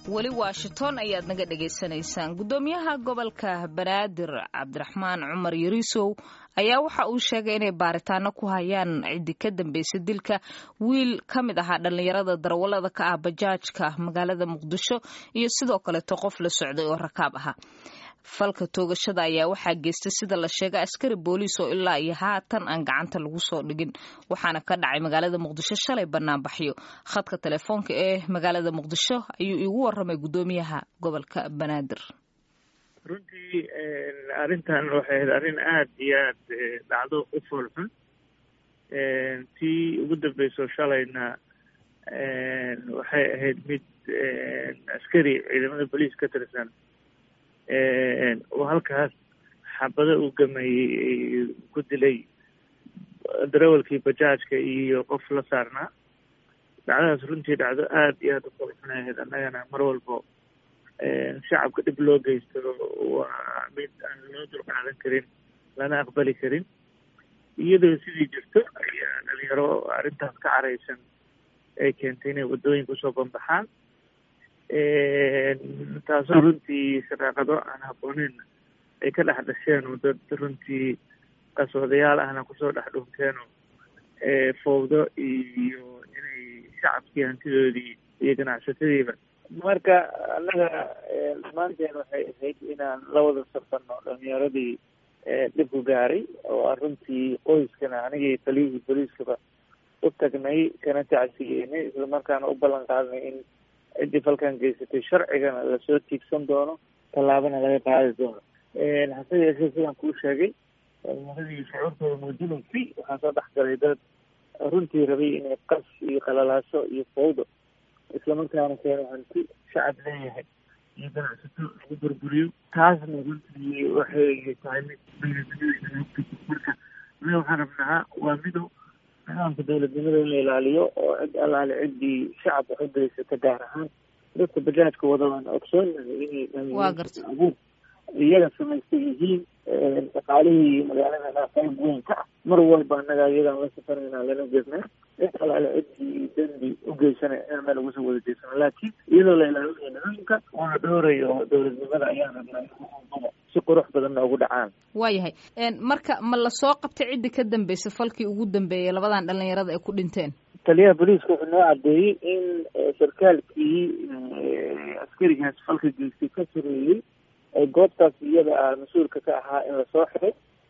weli washington ayaad naga dhagaysanaysaan guddoomiyaha gobolka banaadir cabdiraxmaan cumar yariisow ayaa waxa uu sheegay inay baaritaano ku hayaan ciddi ka dambeysay dilka wiil ka mid ahaa dhallinyarada darawallada ka ah bajaajka magaalada muqdisho iyo sidoo kaleeto qof la socday oo rakaab ahaa falka toogashada ayaa waxaa geystay sida la sheegay askari booliis oo ilaa iyo haatan aan gacanta lagu soo dhigin waxaana ka dhacay magaalada muqdisho shalay banaanbaxyo khadka telefoonka ee magaalada muqdisho ayuu iigu waramay guddoomiyaha gobolka banaadir runtii arrintan waxay ahayd arrin aada iyo aad dhacdo u foolxun tii ugu dambeyso shalayna waxay ahayd mid askari ciidamada boliis ka tirsan oo halkaas xabado uu gameeyey ku dilay darawalkii bajaajka iyo qof la saarnaa dhacdadaas runtii dhacdo aada iyo aada u foolxunayahayd annagana mar walbo shacabka dhib loo geysto waa mid aan loo dulqaadan karin lana aqbali karin iyadoo sidii jirto ayaa dhalinyaro arrintaas ka caraysan ay keentay inay waddooyinka usoo banbaxaan taasoo runtii shaqaaqado aan habbooneyn ay ka dhex dhasheen oo dad runtii qaswadayaal ahna kusoo dhex dhuunteenoo fowdo iyo inay shacabkii hantidoodii iyo ganacsatadiiba marka annaga dhammaanteen waxay ahayd inaan la wada safano dhalinyaradii dhibku gaaray oo aan runtii qoyskana anigii taliyihii boliiskaba u tagnay kana tacsiyeynay islamarkaana u ballan qaadnay in ciddii falkan geysatay sharcigana lasoo tiigsan doono tallaabana laga qaadi doono hase yeeshee sidaan kuu sheegay dhalinyaradii shucuurtooda muujinaysay waxaa soo dhex galay dad runtii rabay inay qas iyo qalalaaso iyo fowdo islamarkaana keeno hanti shacab leeyahay iyo ganacsato lagu burburiyo taasna runtii waxay tahay mid marka anaga waxaan rabnaa waa midow nidaamka dawladnimada in la ilaaliyo oo cid allaale ciddii shacab wax u geysata gaar ahaan dadka bajaajka wada waan ogsoonahay inay abuur iyaga samaystay yihiin dhaqaalihii magaaladana qayb weyn ka ah mar walba annaga iyagaan la safarayna lana jirnay cid alaale ciddii dembi u geysana inaan meel uga soo wada jeysano laakiin iyadoo la ilaalinayo nidaamka oo la dhowrayo dowladnimada ayaan rabnaa si qurux badan noogu dhacaan waayahay marka ma lasoo qabtay ciddii ka dambeysay falkii ugu dambeeyay labadan dhalinyarada ay ku dhinteen taliyaha booliiska wuxuu noo caddeeyey in sarkaalkii askarigaas falka geystay ka sareeyey goobtaas iyada ah mas-uulka ka ahaa in lasoo xiray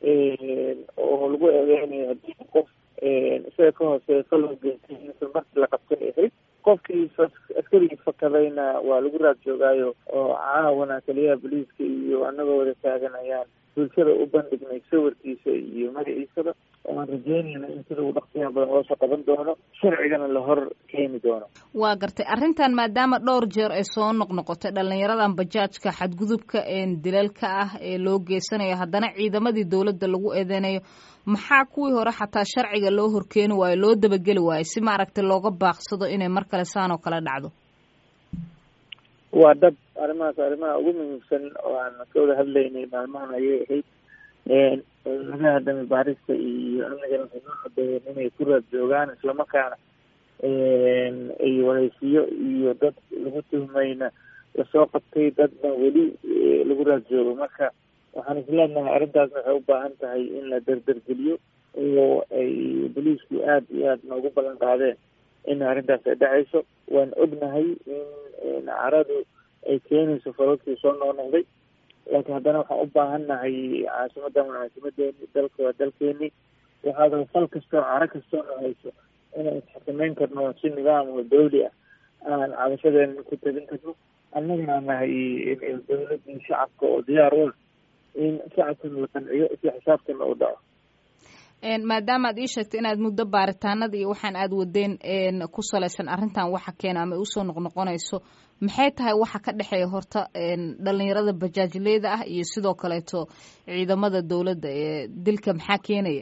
oo lagu eedeynayo haddii qof isaga ka hooseeya faloo geystay in markii la qabtay ahayd qofkii askarigii fakadayna waa lagu raad joogaayo oo caawana taliyaha boliiska iyo annagoo wada taagan ayaan bulshada u bandhignay sawirkiisa iyo magaciisaba waan rajeynayna in sida uu dhaqsiyaha badan loosoo qaban doono sharcigana la hor keeni doono waa gartay arrintan maadaama dhowr jeer ay soo noqnoqotay dhalinyaradan bajaajka xadgudubka dilalka ah ee loo geysanayo haddana ciidamadii dowladda lagu eedeynayo maxaa kuwii hore xataa sharciga loo horkeeni waayo loo dabageli waayo si maaragtay looga baaqsado inay mar kale saan oo kale dhacdo waa dab arrimahaas arrimaha ugu muhiimsan oo aan ka wada hadlaynay maalmahan ayay ahayd laga hadamay baarista iyo amnigana waxay noo cadeeyeen inay ku raad joogaan islamarkaana ay wareysiyo iyo dad lagu tuhmayna lasoo qabtay dadna weli lagu raad joogo marka waxaan isleenahay arrintaasna waxay u baahan tahay in la derdergeliyo oo ay boliisku aada iyo aada noogu ballan qaadeen in arrintaas ay dhacayso waan ognahay in caradu ay keenayso falalkii soo noqnoqday laakiin haddana waxaan u baahannahay caasimadan waa caasimadeeni dalka waa dalkeeni waxaada fal kastoo caro kastoo nohayso inaan isxakameyn karno si nidaam oo dawli ah aan cabashadeena ku tegin karno annagana nahay dawladii shacabka oo diyaar u ah in shacabkana la qanciyo si xisaabtana u dhaco maadaama aad ii sheegtay inaad muddo baaritaanada iyo waxaan aad wadeen ku salaysan arrintan waxa keena ama usoo noqnoqonayso maxay tahay waxa ka dhexeeya horta dhalinyarada bajaajleyda ah iyo sidoo kaleeto ciidamada dowladda ee dilka maxaa keenaya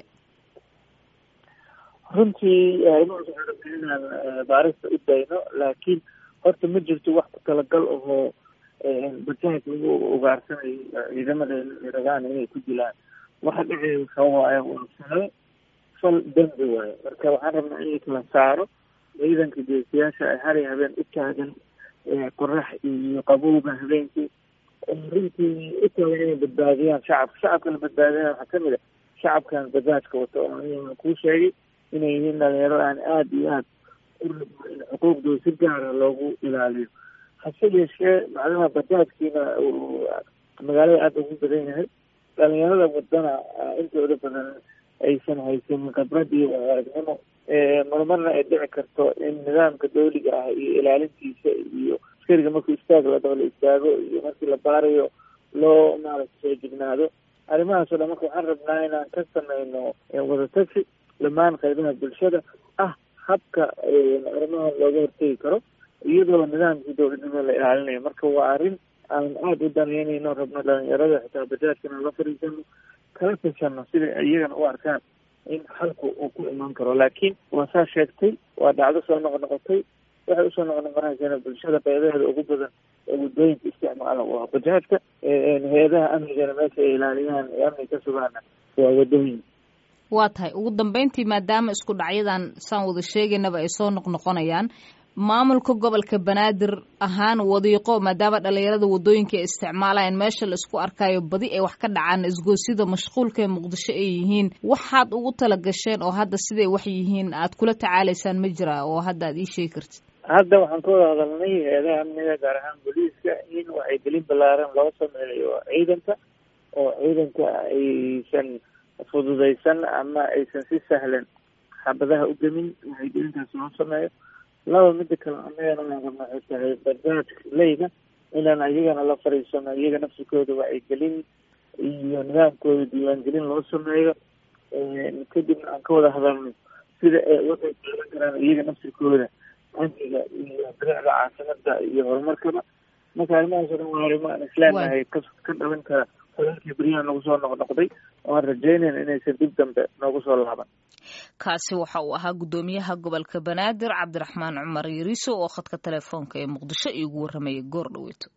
runtii arrimahaas waxaan rabnay inaan baarista u dayno laakiin horta ma jirto wax ku talagal ahoo bajaaj lagu ugaarsanayo ciidamada rabaan inay ku dilaan waxa dhacaya waxa waaye waa falo fal dembi waaye marka waxaan rabnaa in la kala saaro ciidanka geesiyaasha ay hari habeen u taagan qorax iyo qabowga habeenkii runtii u taagan inay badbaadiyaan shacabka shacabka la badbaadinaya waxaa kamid a shacabkan bajaajka wato oo aniga kuu sheegay inay yihiin dhalinyaro aan aada iyo aada u rabno in xuquuqdooda si gaara loogu ilaaliyo hase yeeshee macnaha bajaajkiina uu magaalada aada ugu badan yahay dhalinyarada wadana intooda badan aysan haysanin khibrad iyo aragnimo marmarna ay dhici karto in nidaamka dawliga ah iyo ilaalintiisa iyo askariga markuu istaag la daba la istaago iyo markii la baarayo loo maaragta soo jignaado arrimahaas o dhan marka waxaan rabnaa inaan ka sameyno wadatagsi dhammaan qaybaha bulshada ah habka arrimaha looga hortegi karo iyadoo nidaamkii dowladnimo la ilaalinayo marka waa arrin aan aada u danaynayno rabno dhalinyarada xitaa bajaajkana la fariisano kala tashano sida iyagana u arkaan in xalku uu ku imaan karo laakiin waa saa sheegtay waa dhacdo soo noqnoqotay waxay usoo noqnoqonaysaa bulshada qeybaheeda ugu badan ee waddooyinka isticmaala waa bajaajka hay-adaha amnigana meesha ay ilaaliyaan ee amniga ka sugaana waa waddooyin waa tahay ugu dambeyntii maadaama isku dhacyadan saan wada sheegaynaba ay soo noqnoqonayaan maamulka gobolka banaadir ahaan wadiiqo maadaama dhalinyarada waddooyinka ay isticmaalayaan meesha la isku arkayo badi ay wax ka dhacaan isgoosida mashquulka ee muqdisho ay yihiin waxaad ugu tala gasheen oo hadda siday wax yihiin aad kula tacaalaysaan ma jira oo hadda aad ii sheegi kartid hadda waxaan ka wada hadalnay hay-adaha amniga gaar ahaan booliiska in waxay gelin ballaaran loo sameeyo ciidanka oo ciidanka aysan fududaysan ama aysan si sahlan xabadaha u gemin waxay gelintaas loo sameeyo laba mida kale anagana aan rabna waxay tahay bajaajka leyda inaan iyagana la fariisano iyaga nafsikooda waa ay gelin iyo nidaamkooda diiwaangelin loo sameeyo kadibna aan ka wada hadalno sida waxay qaadan karaan iyaga nafsikooda amniga iyo bilicda caasimada iyo horumarkaba marka arrimahaas o dhan waa arrimo aan islaaminahay ka ka dhalan kara falalkii beryahan nagu soo noqnoqday oo aan rajeynayna inaysan dib dambe noogu soo laaban kaasi waxa uu ahaa guddoomiyaha gobolka banaadir cabdiraxmaan cumar yariiso oo khadka telefoonka ee muqdisho iigu warramayay goor dhaweyto